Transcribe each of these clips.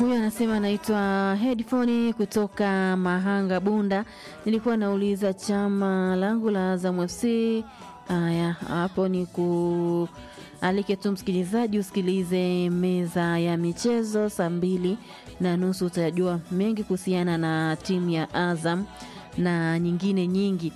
Huyu anasema anaitwa Headphone kutoka Mahanga Bunda. Nilikuwa nauliza chama langu la Azam FC. Haya, hapo ni ku alike tu msikilizaji usikilize meza ya michezo saa mbili na nusu, utajua mengi kuhusiana na timu ya Azam na nyingine nyingi.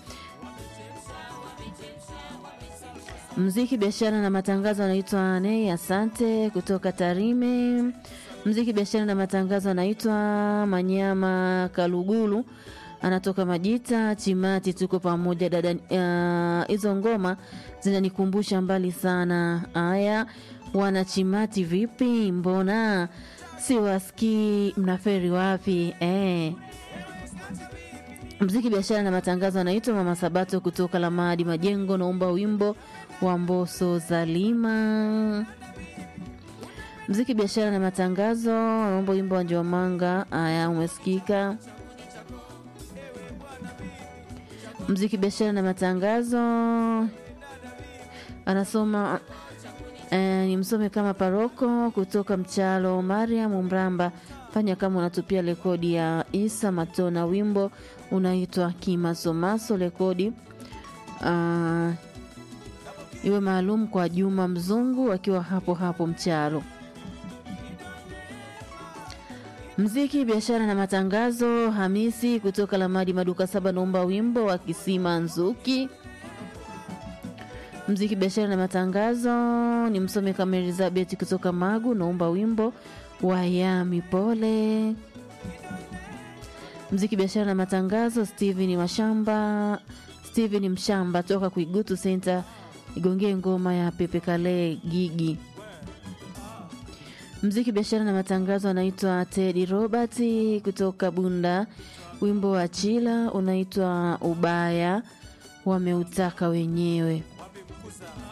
Mziki, biashara na matangazo anaitwa Nei Asante kutoka Tarime. Mziki, biashara na matangazo anaitwa Manyama Kalugulu anatoka Majita Chimati. Tuko pamoja dada. Hizo uh, ngoma zinanikumbusha mbali sana. Haya, wana Chimati vipi? Mbona siwasikii? Mnaferi wapi eh? Mziki, biashara na matangazo anaitwa Mama Sabato kutoka Lamadi Majengo. Naomba wimbo wa Mboso Zalima. Mziki, biashara na matangazo naomba wimbo wa Njomanga. Haya, umesikika. Mziki, biashara na matangazo anasoma eh, ni msome kama paroko kutoka Mchalo. Mariam Mramba, fanya kama unatupia rekodi ya Isa Matona, wimbo unaitwa Kimasomaso. Rekodi uh, iwe maalum kwa Juma Mzungu akiwa hapo hapo Mchalo. Mziki, biashara na matangazo Hamisi kutoka Lamadi maduka saba, naomba wimbo wa Kisima Nzuki. Mziki, biashara na matangazo ni msome kama Elizabeth kutoka Magu, naomba wimbo wa Yami Pole. Mziki, biashara na matangazo Steven Mashamba, Steven Mshamba toka Kuigutu Center, igongee ngoma ya Pepe Kale Gigi. Mziki, biashara na matangazo anaitwa Teddy Robert kutoka Bunda, wimbo wa Chila unaitwa Ubaya, wameutaka wenyewe.